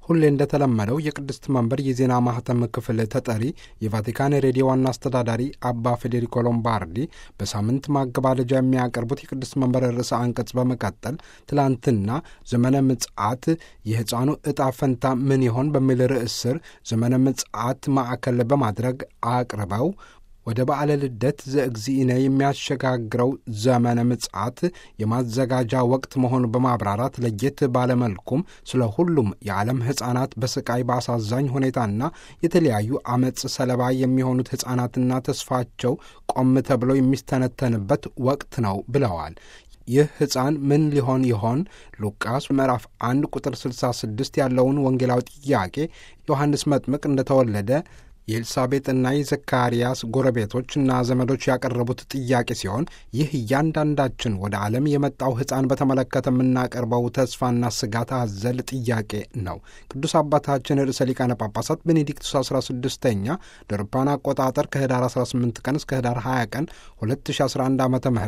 ሁሌ እንደተለመደው የቅድስት መንበር የዜና ማህተም ክፍል ተጠሪ የቫቲካን ሬዲዮ ዋና አስተዳዳሪ አባ ፌዴሪኮ ሎምባርዲ በሳምንት ማገባደጃ የሚያቀርቡት የቅድስት መንበር ርዕሰ አንቀጽ በመቀጠል ትላንትና ዘመነ ምጽአት የሕፃኑ ዕጣ ፈንታ ምን ይሆን በሚል ርዕስ ስር ዘመነ ምጽአት ማዕከል በማድረግ አቅርበው ወደ በዓለ ልደት ዘእግዚእነ የሚያሸጋግረው ዘመነ ምጽአት የማዘጋጃ ወቅት መሆኑ በማብራራት ለየት ባለመልኩም ስለ ሁሉም የዓለም ሕፃናት በስቃይ በአሳዛኝ ሁኔታና የተለያዩ አመፅ ሰለባ የሚሆኑት ሕፃናትና ተስፋቸው ቆም ተብለው የሚስተነተንበት ወቅት ነው ብለዋል። ይህ ሕፃን ምን ሊሆን ይሆን? ሉቃስ ምዕራፍ 1 ቁጥር 66 ያለውን ወንጌላዊ ጥያቄ ዮሐንስ መጥምቅ እንደተወለደ የኤልሳቤጥና የዘካርያስ ጎረቤቶችና ዘመዶች ያቀረቡት ጥያቄ ሲሆን ይህ እያንዳንዳችን ወደ ዓለም የመጣው ሕፃን በተመለከተ የምናቀርበው ተስፋና ስጋት አዘል ጥያቄ ነው። ቅዱስ አባታችን ርዕሰ ሊቃነ ጳጳሳት ቤኔዲክቱስ 16ኛ ደርፓን አቆጣጠር ከህዳር 18 ቀን እስከ ህዳር 20 ቀን 2011 ዓ ም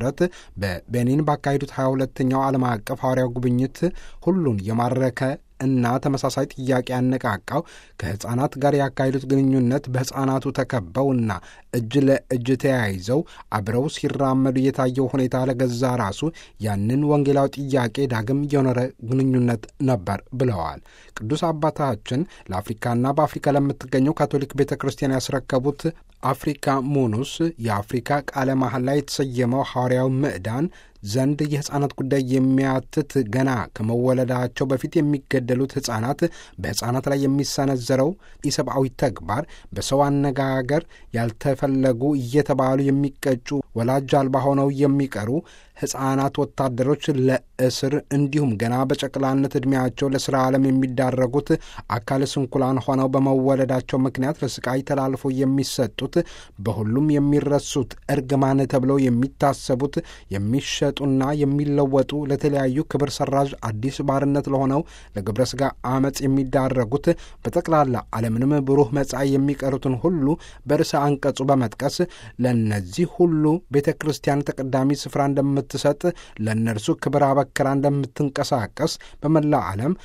በቤኒን ባካሄዱት 22ኛው ዓለም አቀፍ ሐዋርያው ጉብኝት ሁሉን የማረከ እና ተመሳሳይ ጥያቄ ያነቃቃው ከሕፃናት ጋር ያካሄዱት ግንኙነት በሕፃናቱ ተከበውና እጅ ለእጅ ተያይዘው አብረው ሲራመዱ የታየው ሁኔታ ለገዛ ራሱ ያንን ወንጌላዊ ጥያቄ ዳግም የኖረ ግንኙነት ነበር ብለዋል። ቅዱስ አባታችን ለአፍሪካና በአፍሪካ ለምትገኘው ካቶሊክ ቤተ ክርስቲያን ያስረከቡት አፍሪካ ሙኑስ የአፍሪካ ቃለ መሐላ የተሰየመው ሐዋርያው ምዕዳን ዘንድ የሕፃናት ጉዳይ የሚያትት ገና ከመወለዳቸው በፊት የሚገደሉት ሕፃናት በሕፃናት ላይ የሚሰነዘረው ኢሰብአዊ ተግባር በሰው አነጋገር ያልተፈለጉ እየተባሉ የሚቀጩ ወላጅ አልባ ሆነው የሚቀሩ ሕፃናት ወታደሮች ለእስር እንዲሁም ገና በጨቅላነት ዕድሜያቸው ለሥራ ዓለም የሚዳረጉት አካል ስንኩላን ሆነው በመወለዳቸው ምክንያት ለስቃይ ተላልፎ የሚሰጡት በሁሉም የሚረሱት እርግማን ተብለው የሚታሰቡት የሚሸጡና የሚለወጡ ለተለያዩ ክብር ሰራዥ አዲስ ባርነት ለሆነው ለግብረ ሥጋ አመፅ የሚዳረጉት በጠቅላላ ዓለምንም ብሩህ መጻኢ የሚቀሩትን ሁሉ በርዕሰ አንቀጹ በመጥቀስ ለእነዚህ ሁሉ ቤተ ክርስቲያን ተቀዳሚ ስፍራ እንደምትሰጥ ለእነርሱ ክብር አበክራ እንደምትንቀሳቀስ በመላ ዓለም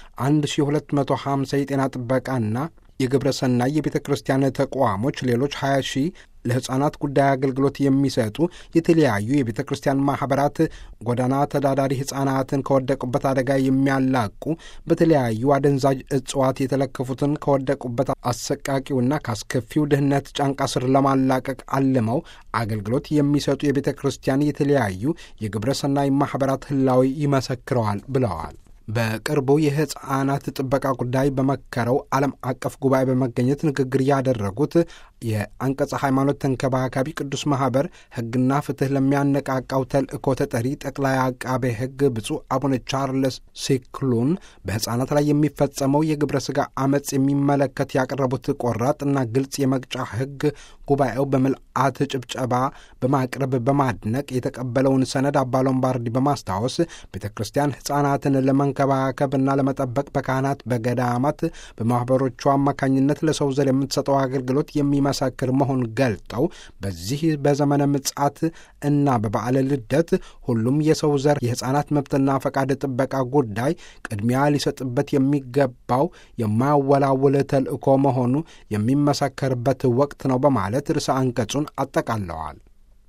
1250 የጤና ጥበቃና የግብረ ሰናይ የቤተ ክርስቲያን ተቋሞች ሌሎች 20 ሺህ ለሕፃናት ጉዳይ አገልግሎት የሚሰጡ የተለያዩ የቤተ ክርስቲያን ማኅበራት ጎዳና ተዳዳሪ ሕፃናትን ከወደቁበት አደጋ የሚያላቁ በተለያዩ አደንዛዥ እጽዋት የተለከፉትን ከወደቁበት አሰቃቂውና ከአስከፊው ድህነት ጫንቃ ስር ለማላቀቅ አልመው አገልግሎት የሚሰጡ የቤተ ክርስቲያን የተለያዩ የግብረ ሰናይ ማኅበራት ህላዊ ይመሰክረዋል ብለዋል። በቅርቡ የሕፃናት ጥበቃ ጉዳይ በመከረው ዓለም አቀፍ ጉባኤ በመገኘት ንግግር ያደረጉት የአንቀጸ ሃይማኖት ተንከባካቢ ቅዱስ ማኅበር ሕግና ፍትሕ ለሚያነቃቃው ተልእኮ ተጠሪ ጠቅላይ አቃቤ ሕግ ብፁዕ አቡነ ቻርልስ ሲክሉን በሕፃናት ላይ የሚፈጸመው የግብረ ሥጋ አመፅ የሚመለከት ያቀረቡት ቆራጥና ግልጽ የመቅጫ ሕግ ጉባኤው በምልአት ጭብጨባ በማቅረብ በማድነቅ የተቀበለውን ሰነድ አባ ሎምባርዲ በማስታወስ ቤተ ክርስቲያን ሕፃናትን ለመንከባከብና ለመጠበቅ በካህናት፣ በገዳማት፣ በማኅበሮቿ አማካኝነት ለሰው ዘር የምትሰጠው አገልግሎት የሚመሰክር መሆን ገልጠው በዚህ በዘመነ ምጽአት እና በበዓለ ልደት ሁሉም የሰው ዘር የሕፃናት መብትና ፈቃድ ጥበቃ ጉዳይ ቅድሚያ ሊሰጥበት የሚገባው የማያወላውል ተልእኮ መሆኑ የሚመሰከርበት ወቅት ነው በማለት ርዕሰ አንቀጹን አጠቃለዋል።